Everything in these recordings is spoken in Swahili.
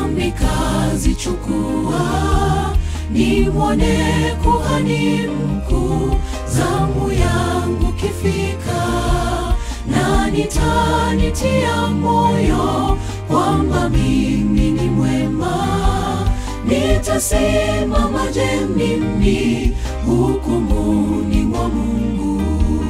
nami kazichukua, nimwone kuhani mkuu, zamu yangu kifika, na nitanitia moyo kwamba mimi ni mwema. Nitasimamaje mimi hukumuni mwa Mungu?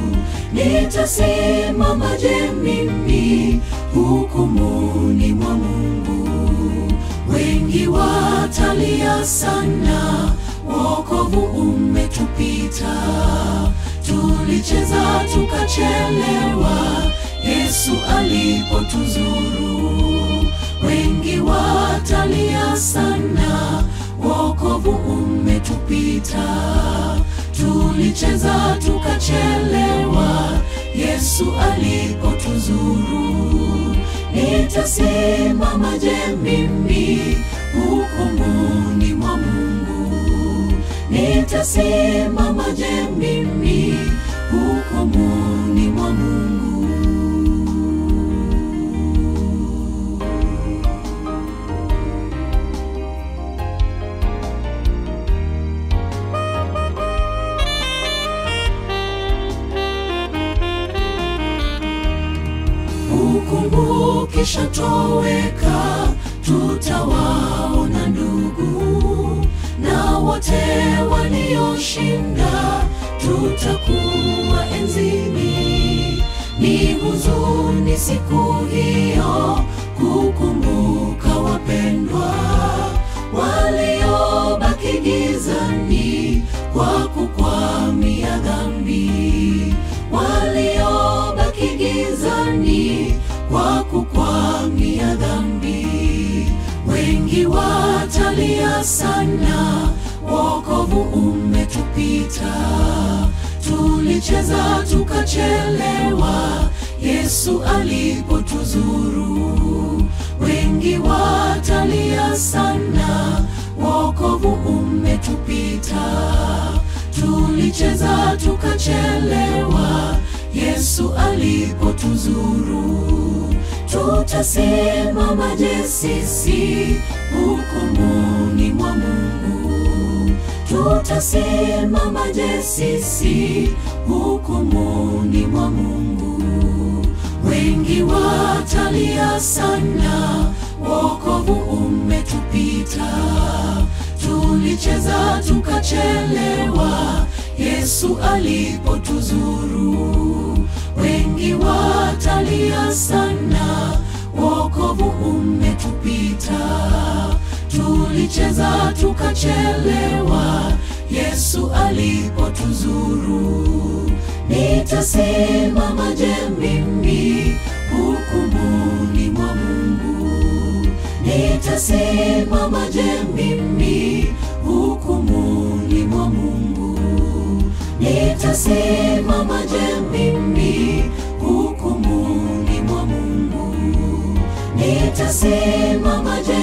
Nitasimamaje mimi hukumuni mwa Mungu? Wengi watalia sana, wokovu umetupita. Tulicheza tukachelewa, Yesu alipotuzuru. Wengi watalia sana, wokovu umetupita. Tulicheza tukachelewa, Yesu alipotuzuru. Nitasimamaje mimi hukumuni mwa Mungu? Nitasimamaje mimi hukumuni mwa Mungu? Hukumu kishatoweka, tutawaona ndugu na wote walioshinda, tutakuwa enzini. Ni huzuni siku hiyo kukumbuka wapendwa waliobaki gizani kwa kukwamia dhambi, waliobaki gizani kwa kukwamia dhambi. Wengi watalia sana, wokovu umetupita. Tulicheza tukachelewa, Yesu alipotuzuru. Wengi watalia sana, wokovu umetupita. Tulicheza tukachelewa, Yesu alipotuzuru. Tutasimamaje sisi hukumuni mwa Mungu? Tutasimamaje sisi hukumuni mwa Mungu? Wengi watalia sana, wokovu umetupita. Tulicheza tukachelewa, Yesu alipotuzuru. Wengi watalia sana, wokovu umetupita. Tulicheza tukachelewa, Yesu alipotuzuru. Nitasimamaje mimi hukumuni mwa Mungu? Nitasimamaje mimi hukumuni mwa Mungu? Nitasimamaje mimi hukumuni mwa Mungu? Nitasimamaje